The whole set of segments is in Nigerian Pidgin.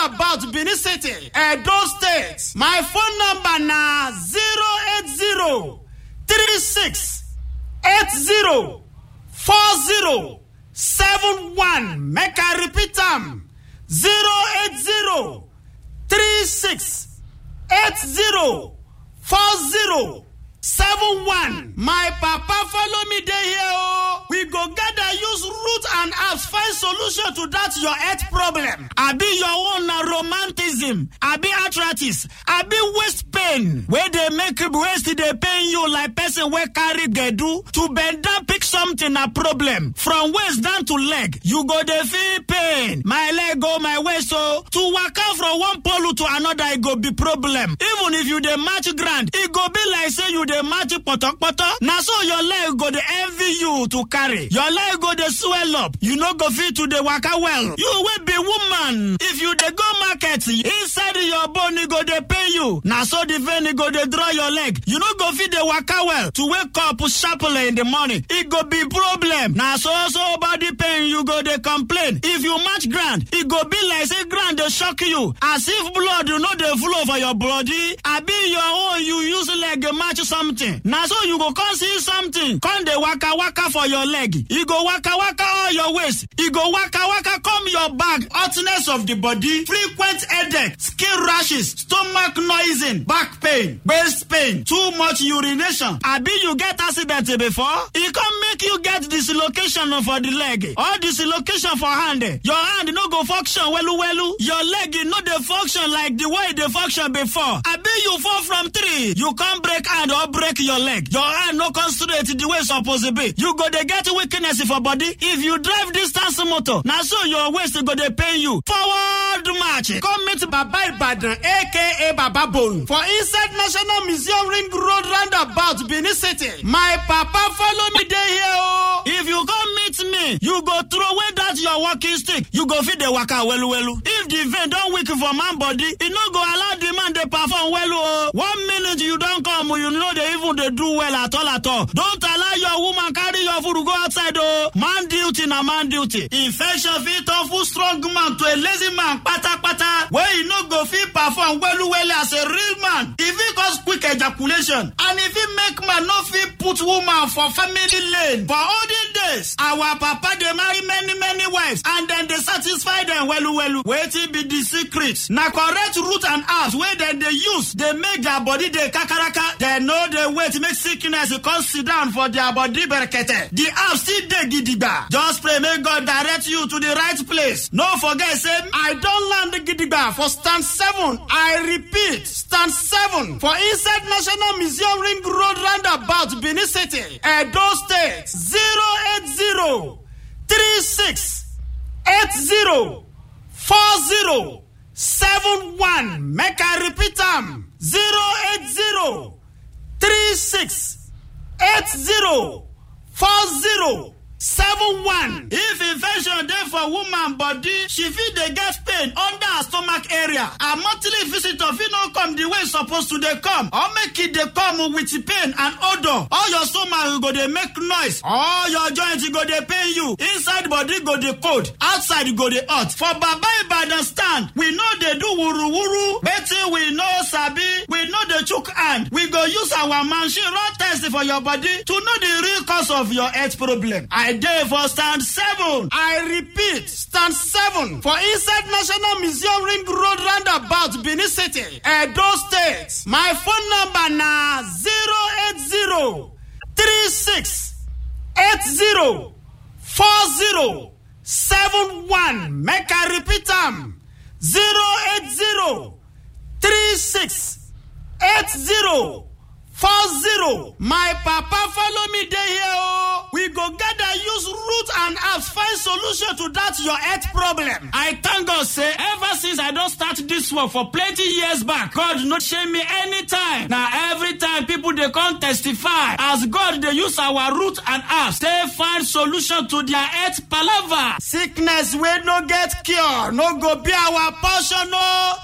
roundabout benin city edo state my phone number na zero eight zero three six eight zero four zero seven one make i repeat am zero eight zero three six eight zero four zero seven one my papa follow me dey here o we go gather use root and herbs find solution to that your health problem abi your own na romanticism abi arthritis abi waist pain wey dey make waist dey pain you like person wey carry gbedu to bend down pick something na problem from waist down to leg you go dey feel pain my leg o my waist o to waka from one pole to another e go be problem even if you dey match ground e go be like say you dey match potopoto na so your leg go dey envy you to carry your leg go dey swell up you no go fit to dey waka well you wey be woman if you dey go market inside your bone e go dey pain you na so the vein e go dey draw your leg you no go fit dey waka well to wake up sharply in the morning e go be problem na so so body pain you go dey complain if you match ground e go be like say ground dey shock you as if blood no dey flow for your body abi your own you use leg match something na so you go come see something come dey waka waka for your leg e go waka waka all your waist e go waka waka come your back hotness of the body frequent headache skin rashes stomach noising back pain waist pain too much urination abi you get accident before e come make you get dislocation for the leg or dislocation for hand your hand no go function welu welu your leg no dey function like the way e dey function before abi you fall from tree you come break hand or break your leg your hand no come straight the way e suppose be you go dey get weakness for body if you drive distance motor na so your waist go dey pain you forward march come meet baba ibadan aka baba bone for inside national museum ring road roundabout benin city my papa follow me dey here o if you come meet me you go throw away that your walking stick you go fit dey waka welu welu if the vein don weak for man body e no go allow the man dey perform welu o one minute you don come you no dey even dey do well at all at all don't allow your woman carry your food go outside o man duty na man duty infection fit turn full strong man to a lazy man patapata wey e no go fit perform welu welu as a real man e fit cause quick ejaculation and e fit make man no fit put woman for family lane for olden days our papa dey marry many many wives and dem dey satisfy dem welu welu wetin be di secret na correct root and herbs wey dem dey use dey make their body dey kakaraka dem no dey wait make sickness come sit down for their body berekete the herbs still dey gidigba just pray make god direct you to the right place no forget say i don land gidigba for stand seven i repeat stand seven for inside national museum ring road roundabout benin city edo state zero eight zero three six eight zero four zero seven one make i repeat am zero eight zero three six eight zero four zero seven one. if infection dey for woman body she fit dey get pain under her stomach area her monthly visitor fit no come the way e suppose to dey come or make e dey come with pain and odour all your stomach go dey make noise all your joint go dey pain you inside body go dey cold outside go dey hot for baba ibadan stand we no dey do wuruwuru wetin we no sabi we no dey chook hand we go use our machine run test for your body to know the real cause of your health problem. I dey for stand seven. I repeat, stand seven for inside National Museum Ring Road roundabout Benin City, Edo State. My phone number na zero eight zero three six eight zero four zero seven one. Make I repeat am zero eight zero three six eight zero four zero. My papa follow me dey here o. We go gather use root and herbs find solution to that your health problem. I thank God say ever since I don start this work for plenty years back, God no shame me anytime. Na every time people dey come testify as God dey use our root and herbs take find solution to their health palava. Sickness wey no get cure no go be our portion o.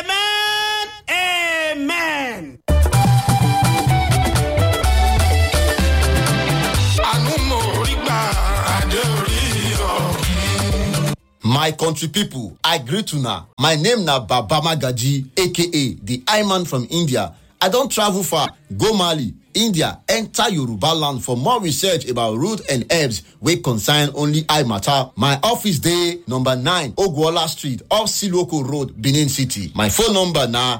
Amen. Amen. àánú mo rí gbà adé orí ọ̀kì. My my country pipo i greet una my name na baba magaji aka di iman from india i don travel far go mali india enter yoruba land for more research about root and herbs wey concern only eye matter my office dey number 9 ogwuola street off siloko road benin city my phone number na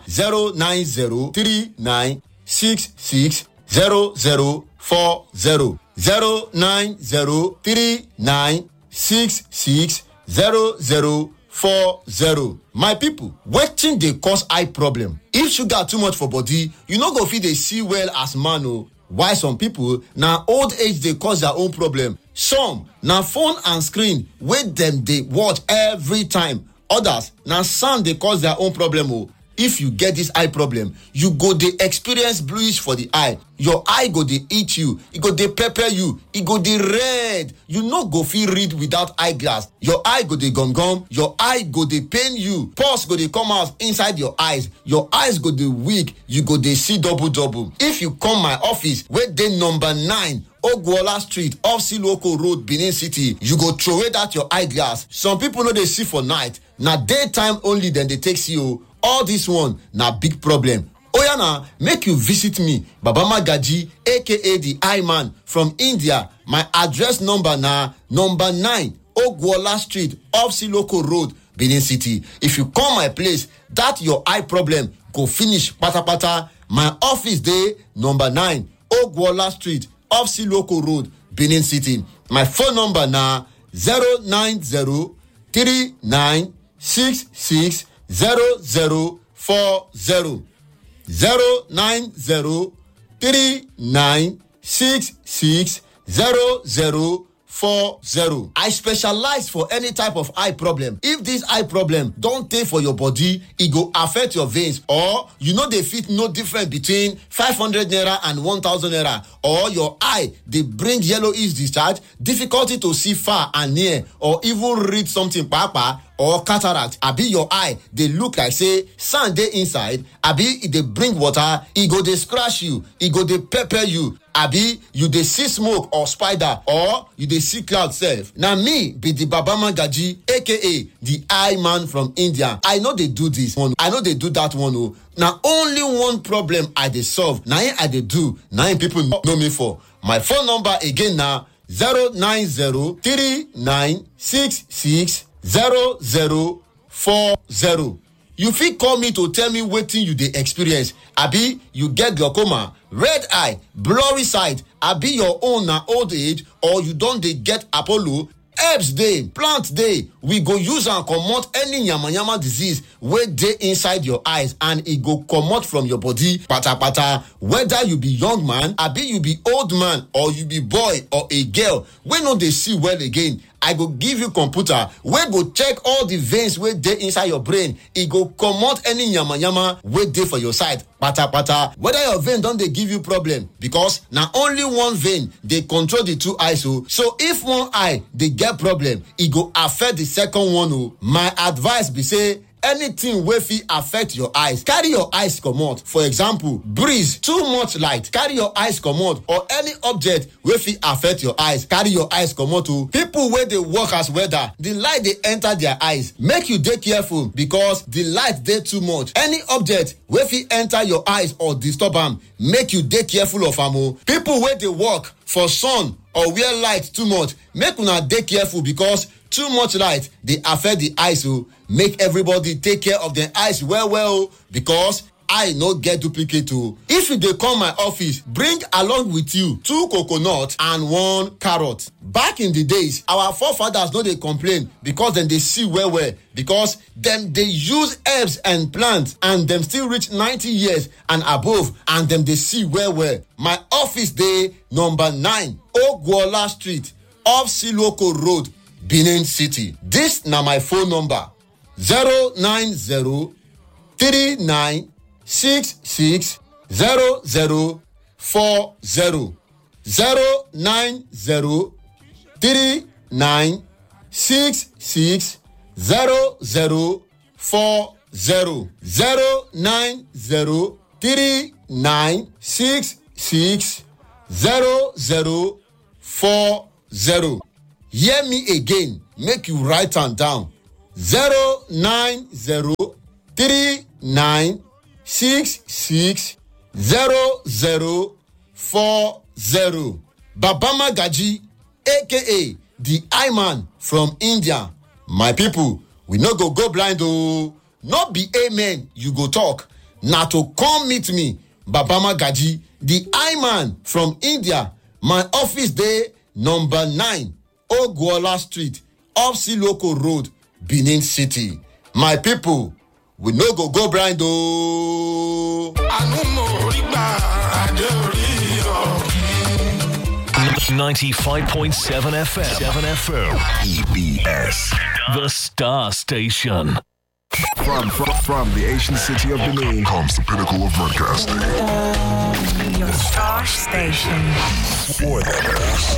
09039660040 09039660040 my pipo wetin dey cause eye problem if sugar too much for body you no go fit dey see well as man o while some pipo na old age dey cause their own problem some na phone and screen wey dem dey watch every time others na sound dey cause their own problem o if you get dis eye problem you go dey experience bluish for di eye your eye go dey itch you e go dey pepper you e go dey red you no go fit read without eye glass your eye go dey gum gum your eye go dey pain you pulse go dey come out inside your eyes your eyes go dey weak you go dey see double double if you come my office wey dey number 9 ogwuola street off siloko road benin city you go throway dat your eye glass some pipo no dey see for night na daytime only dem dey take see o all dis one na big problem oya na make you visit me baba magaji aka di eye man from india my address number na number 9 ogwuola street off siloko road benin city if you come my place dat your eye problem go finish patapata my office dey number 9 ogwuola street off siloko road benin city my phone number na 09039660040 09039660040 i specialize for any type of eye problem if dis eye problem don tey for your body e go affect your veins or you no dey fit know difference between 500 naira and 1000 naira or your eye dey bring yellowish discharge difficulty to see far and near or even read something kpakpa or cataract abi your eye dey look like say sand dey inside abi e dey bring water e go dey scratch you e go dey pepper you abi you dey see smoke or spider or you dey see cloud sef na me be di baba magaji aka di eye man from india i no dey do dis one i no dey do dat one o na only one problem i dey solve na im i dey do na im pipo know me for my phone number again na 0903966 0040 you fit call me to tell me wetin you dey experience abi you get glaucoma red eye blurry sight abi your own na old age or you don dey get apollo herbs dey plant dey we go use am comot any yamayama disease wey dey inside your eyes and e go comot from your body patapata whether you be young man abi you be old man or you be boy or a girl wey no dey see well again i go give you computer wey go check all the veins wey dey inside your brain e go comot any yamayama wey dey for your side patapata whether your vein don dey give you problem because na only one vein dey control the two eyes o so if one eye dey get problem e go affect the second one o my advice be say anything wey fit affect your eyes carry your eyes comot for example breeze too much light carry your eyes comot or any object wey fit affect your eyes carry your eyes comot o people wey dey work as welder the light dey enter their eyes make you dey careful because the light dey too much any object wey fit enter your eyes or disturb am make you dey careful of am o people wey dey work for sun or where light too much make una dey careful because too much light dey affect the eyes o make everybody take care of dem eyes well well o because eye no get duplicate o if you dey come my office bring along with you two coconut and one carrot back in the days our forefathers no dey complain because dem dey see well well because dem dey use herbs and plants and dem still reach 90 years and above and dem dey see well well my office dey number 9 ogwuola street off siloko road benin city dis na my phone number 090 39 six six zero zero four zero zero nine zero three nine six six zero zero four zero zero nine zero three nine six six zero zero four zero hear me again make you write am down zero nine zero three nine six six zero zero four zero baba magaji aka the eye man from india my people we no go go blind oo no be amen you go talk na to come meet me baba magaji the eye man from india my office dey number nine ogwola street off siloko road benin city my people we no go go blind ooo. àánú mo rí gbà adé orí ọ̀kì. 95.7 FM. 7 FM. EBS. The Star Station. From, from, from the ancient city of Benin comes the pinnacle of broadcasting. Your star station. For the best.